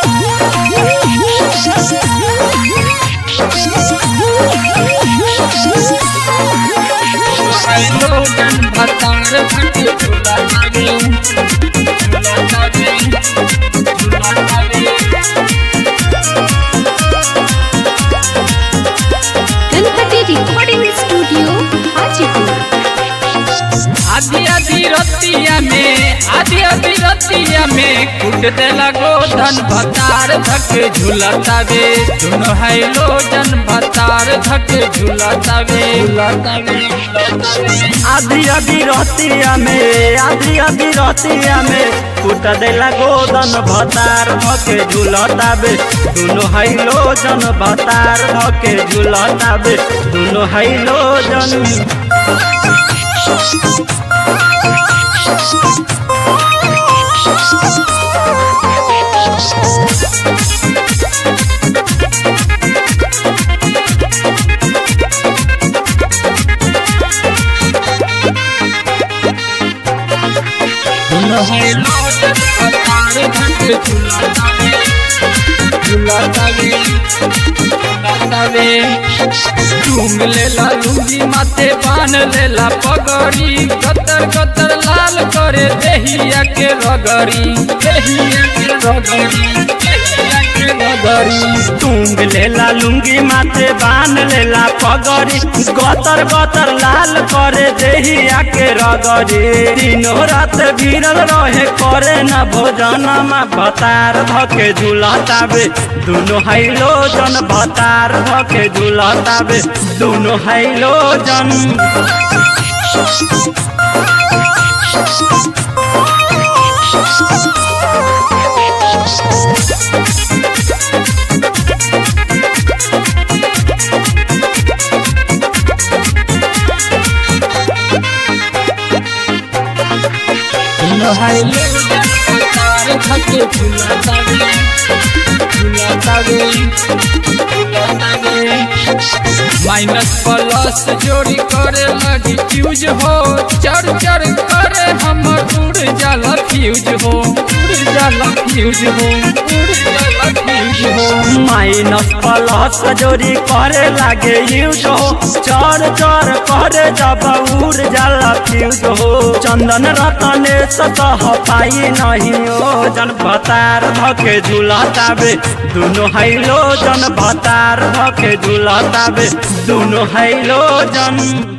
लोगन भतार भटे झूला तावे झूला तावे झूला तावे गणपति रिकॉर्डिंग स्टूडियो हाजीपुर आधी आधी रतिया में आधी आधी रतिया में कुट देला गोधन भतार धक झूलतावे दोनों है लोजन भतार धक झूलतावे झूलतावे आधी आधी रहतिया में आधी आधी रहतिया में कुट देला गोदन भतार धके झुलताबे दुनो है लोजन भतार धके झुलताबे दुनो है लोजन दोनों है लोजन भतार धक झूलतावे झूलतावे झूलतावे टूंग लेला लुंगी माथे बान लेला पगड़ी कतर कतर लाल करे देहिया के रगड़ी देहिया के रगड़ी देहिया के रगड़ी टूंग लेला लुंगी माथे बान लेला पगड़ी गतर गतर लाल करे देहिया के रगड़ी तीनों रात भिड़ल रहे करे न भोजन में भतार धके झुलताबे दुनो है लोजन भतार धके झुलताबे दुनो है लोजन दोनों है लोजन भतार धके झूलतावे झूलतावे झूलतावे माइनस प्लस जोड़ी करे लगी फ्यूज हो चर चर करे हमर उड़ जाला फ्यूज हो उड़ जाला फ्यूज हो उड़ जाला फ्यूज हो माइनस प्लस जोड़ी करे लागे यूज हो चर चर करे जब उड़ जाला फ्यूज हो चंदन रतने सतह पाई नहीं हो जन भतार धके झुलताबे दुनो है लो जन भतार धके झुलताबे दुनो है लो जन